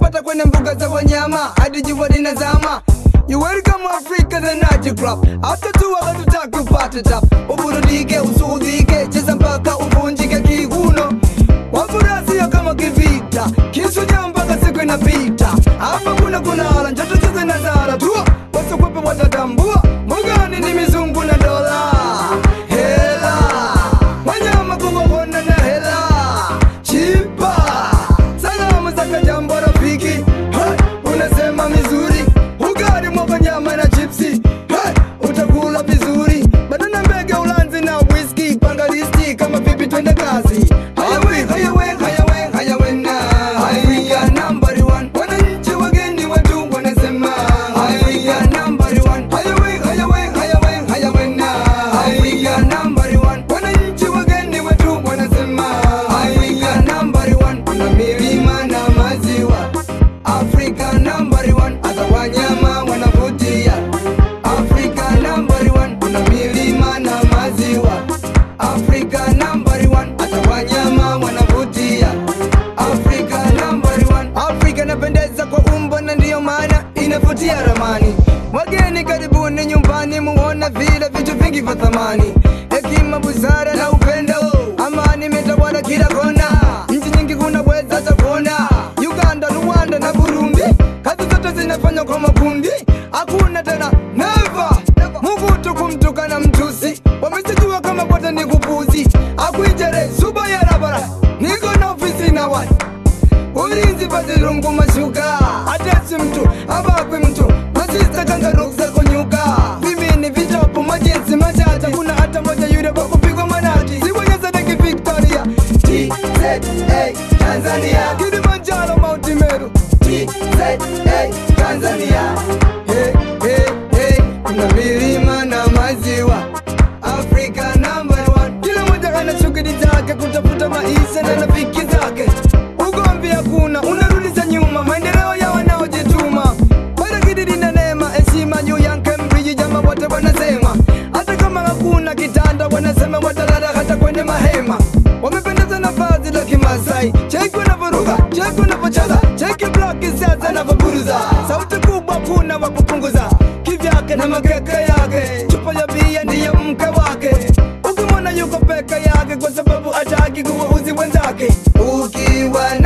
utakupata kwenye mbuga za wanyama hadi jua linazama You welcome Africa the Night Club After two hours tutaki upate tap Uburudike, usudhike, cheza mpaka uvunjike kiuno Wafurahia kama kivita Kisuja mpaka siku inapita Hapa kuna kunala, njoto cheze na zara Tua, wasikwepe watatambua Mbugani ni mizungu na dola Hela Wanyama kuwaona na hela Chipa Salamu zaka jambo rafiki hey, Unasema mizuri Ugali mwaga nyama na chipsi hey, Utakula vizuri Banana mbege ulanzi na whisky Panga listi kama vipi twende kazi Hayawe, hayawe, hayawe, hayawe na Haya number one Wananchi wageni watu wanasema Haya number one Hayawe, hayawe, hayawe, hayawe na Haya number one Wananchi wageni watu wanasema Haya number one Kuna milima na maziwa Africa number one Hata wanyama wanavutia Africa number one Kuna milima na maziwa Africa number one Hata wanyama wanavutia Africa number one Africa inapendeza kwa umbo na ndiyo maana inavutia ramani Wageni karibuni nyumbani muona vile vitu vingi vya thamani Hekima, busara na upendo Amani imetawala kila kona Nchi nyingi kunaweza hata kuona Uganda, Rwanda na Burundi Kazi zote zinafanywa kwa makundi Hakuna tena never Muvutu kumtukana mtusi Wamesijua kama kote ni kupuzi Akuijere suba ya rabara Niko na ofisi na watu ulinzi pazirungu mashuka atesi mtu abakwe mtu masista kangarukza kunyuka vimini vitopu majinsi machata kuna hata moja yule kwa kupigwa manati siwonyezadeki victoria tza tanzania kilimanjaro mauti meru tza tanzania hey, hey, hey. kuna milima na maziwa afrika number one kila moja ana shughuli zake kutafuta maisha na rafiki zake ugomvi hakuna unarudisha nyuma maendeleo ya wanaojituma barakididi na neema heshima juu ya Cambridge jama wote wanasema hata kama hakuna kitanda wanasema watalala hata kwenye mahema wamependeza na vazi la kimasai cheki wanavyoruka cheki wanavyocheza cheki blaki sasa navyoburuza sauti kubwa kuna wa kupunguza kivyake na makeke yake chupa ya bia ndiye mke wake ukimwona yuko peke yake kwa sababu hataki kuwauzi wenzake ukiwa